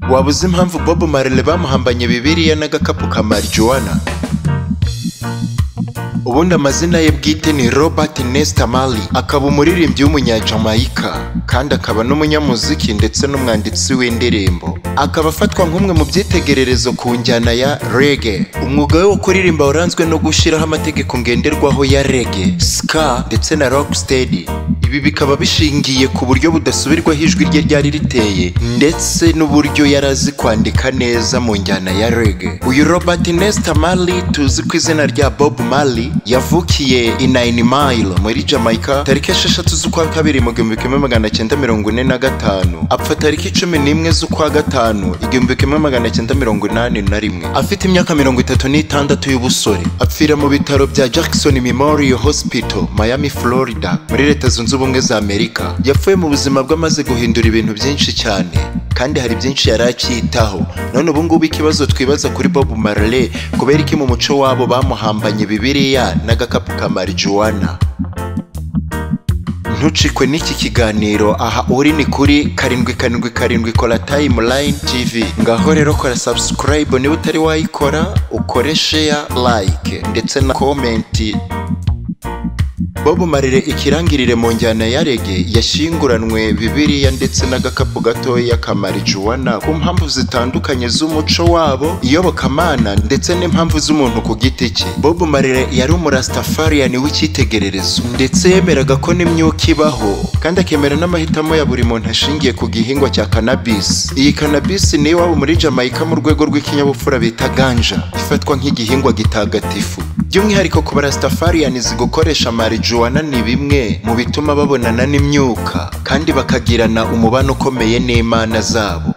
waba uzi impamvu bob marley bamuhambanye bibiliya n'agakapu ka marijuwana ubundi amazina ye bwite ni robert nesta marley akaba umuririmbyi w'umunyajamayika kandi akaba n'umunyamuziki ndetse n'umwanditsi w'indirimbo akaba afatwa nk'umwe mu byitegererezo ku njyana ya rege umwuga we wo kuririmba waranzwe no gushyiraho amategeko ngenderwaho ya rege ska ndetse na rocksteady ibi bikaba bishingiye ku buryo budasubirwaho ijwi rye ryari riteye ndetse n'uburyo yari azi kwandika neza mu njyana ya rege uyu robert nesta marley tuzi ku izina rya bob marley yavukiye i nine mile muri jamaica tariki esheshatu z'ukwa kabiri mu gihumbi kimwe magana cyenda mirongo ine na gatanu apfa tariki cumi n'imwe z'ukwa gatanu igihumbi kimwe magana cyenda mirongo inani na rimwe afite imyaka mirongo itatu n'itandatu y'ubusore apfira mu bitaro bya jackson memorial hospital miami florida muri leta zunze ubumwe za amerika yapfuye mu buzima bwe amaze guhindura ibintu byinshi cyane kandi hari byinshi yari acyitaho none ubu ngubu ikibazo twibaza kuri bob marley kubera iki mu muco wabo bamuhambanye bibiliya n'agakapu ka marijuwana ntucikwe n'iki kiganiro aha uri ni kuri karindwi karindwi karindwi kora tayimulayini tivi ngaho rero kora sabusikarayibu niba utari wayikora ukore sheya layike ndetse na komenti Bob Marley ikirangirire mu njyana ya rege yashyinguranwe bibiliya ndetse n'agakapu gatoya ka marijuwana ku mpamvu zitandukanye z'umuco wabo iyobokamana ndetse n'impamvu z'umuntu ku giti cye Bob Marley yari umurastafariani w'icyitegererezo ndetse yemeraga ko n'imyuka ibaho kandi akemera n'amahitamo ya buri muntu ashingiye ku gihingwa cya cannabis iyi cannabis ni iwabo muri Jamaica mu rwego rw'ikinyabupfura bita ganja ifatwa nk'igihingwa gitagatifu by'umwihariko ku barastafarianizi gukoresha marijuwana ni bimwe mu bituma babonana n'imyuka kandi bakagirana umubano ukomeye n'imana zabo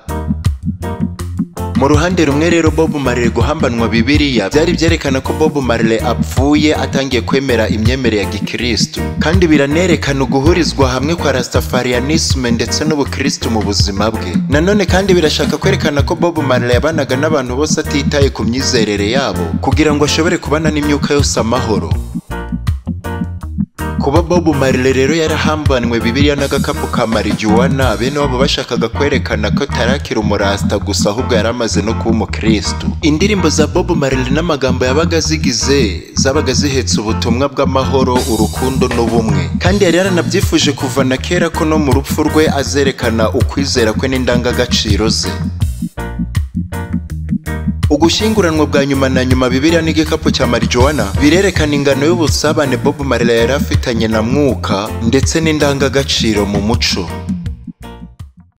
mu ruhande rumwe rero bob marley guhambanwa bibiliya byari byerekana ko bob marley apfuye atangiye kwemera imyemerere ya gikristu kandi biranerekana uguhurizwa hamwe kwa rastafarianisme ndetse n'ubukristu mu buzima bwe nanone kandi birashaka kwerekana ko bob marley yabanaga n'abantu bose atitaye ku myizerere yabo kugira ngo ashobore kubana n'imyuka yose amahoro kuba Bob Marley rero yarahambanywe bibiliya n'agakapu ka marijuwana bene wabo bashakaga kwerekana ko tarakira umurasta gusa ahubwo yari amaze no kuba umukristu indirimbo za Bob Marley n'amagambo yabaga zigize zabaga zihetse ubutumwa bw'amahoro urukundo n'ubumwe kandi yari yaranabyifuje kuva na kera ko no mu rupfu rwe azerekana ukwizera kwe n'indangagaciro ze ugushyinguranwa bwa nyuma na nyuma bibiliya n'igikapu cya marijuwana birerekana ingano y'ubusabane bob marley yari afitanye na mwuka ndetse n'indangagaciro mu muco